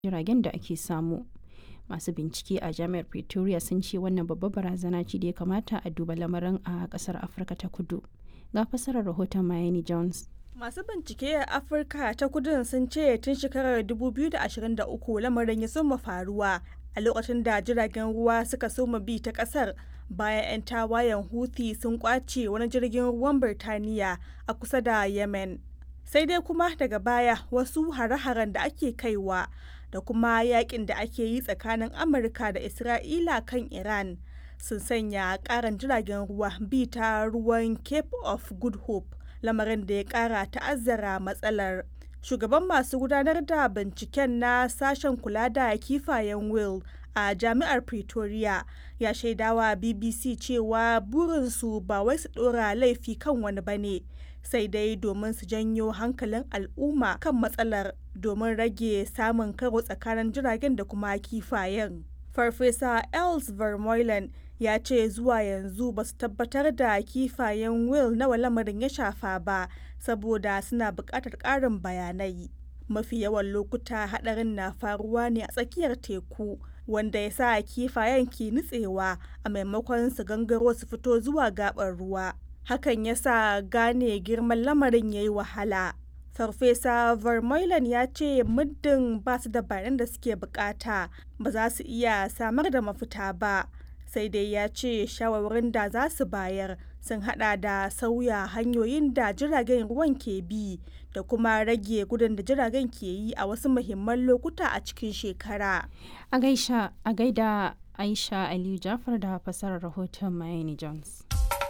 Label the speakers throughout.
Speaker 1: jiragen da ake samu. Masu bincike a Jami'ar Pretoria sun ce wannan babbar barazana ce da ya kamata a duba lamarin a ƙasar Afirka ta Kudu. Ga fassarar rahoton Miami Jones.
Speaker 2: Masu bincike a Afirka ta kudun sun ce tun shekarar 2023 lamarin ya soma faruwa a lokacin da jiragen ruwa suka soma bi ta kasar bayan 'yan tawayen Houthi sun kwace wani jirgin ruwan Birtaniya a kusa da Yemen. Sai dai kuma daga baya wasu hare-haren da ake kaiwa da kuma yakin da ake yi tsakanin Amurka da Isra'ila kan Iran sun sanya karan jiragen ruwa bi ta ruwan Cape of Good Hope. lamarin da ya kara ta'azzara matsalar shugaban masu gudanar da binciken na sashen kula da kifayen will a jami'ar pretoria ya shaidawa bbc cewa burinsu ba wai su dora laifi kan wani bane sai dai domin su janyo hankalin al'umma kan matsalar domin rage samun karo tsakanin jiragen da kuma kifayen farfesa els vermeulen ya ce zuwa yanzu ba su tabbatar da kifayen will nawa lamarin ya shafa ba saboda suna buƙatar ƙarin bayanai mafi yawan lokuta haɗarin na faruwa ne a tsakiyar teku wanda ya sa kifayen ke nutsewa a maimakon su gangaro su fito zuwa gaɓar ruwa hakan ya sa gane girman lamarin ya yi wahala farfesa vermeulen ya ce muddin ba su da bayanan da suke bukata ba za su iya samar da mafita ba sai dai ya ce shawarwarin da za su bayar sun hada da sauya hanyoyin da jiragen ruwan ke bi da kuma rage gudun da jiragen ke yi a wasu muhimman lokuta a cikin shekara.
Speaker 1: A gaisha a gaida Aisha Aliyu Jafar da fasarar rahoton Miami Jones.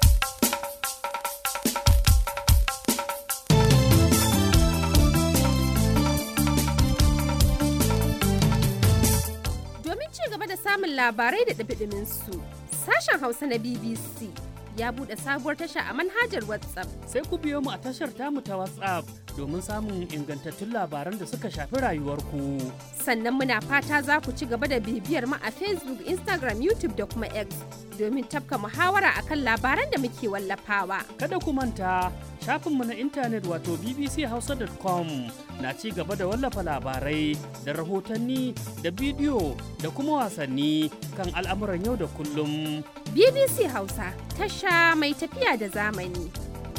Speaker 3: Domin ci gaba da samun labarai da ɗabiɗimin su, sashen Hausa na BBC ya buɗe sabuwar tasha a manhajar WhatsApp.
Speaker 4: Sai ku biyo mu a tashar tamu ta WhatsApp domin samun ingantattun labaran da suka shafi rayuwarku.
Speaker 3: Sannan muna fata za ku ci gaba da bibiyar mu a Facebook, Instagram, YouTube da kuma X domin tafka muhawara akan labaran da muke wallafawa.
Speaker 4: Kada ku manta shafinmu na intanet wato bbchausa.com na ci gaba da wallafa labarai da rahotanni da bidiyo da kuma wasanni kan al'amuran yau da kullum.
Speaker 3: BBC Hausa tasha mai tafiya da zamani.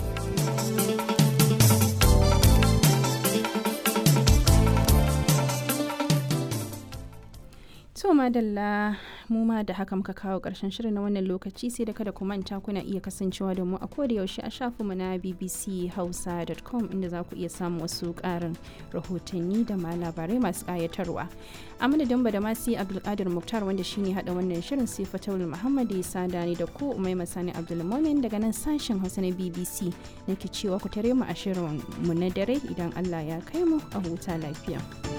Speaker 1: To madalla mu ma da haka muka kawo ƙarshen shirin na wannan lokaci sai da kada ku manta kuna iya kasancewa da mu a koda yaushe a shafinmu na bbchausa.com inda za ku iya samun wasu ƙarin rahotanni da ma labarai masu ƙayatarwa. A madadin da masu Abdulkadir Muktar wanda shine haɗa wannan shirin sai Fatawul Muhammad ya sada ni da ku Umai Masani Abdulmumin daga nan sashen Hausa na BBC nake cewa ku tare mu a shirin mu na dare idan Allah ya kai mu a huta lafiya.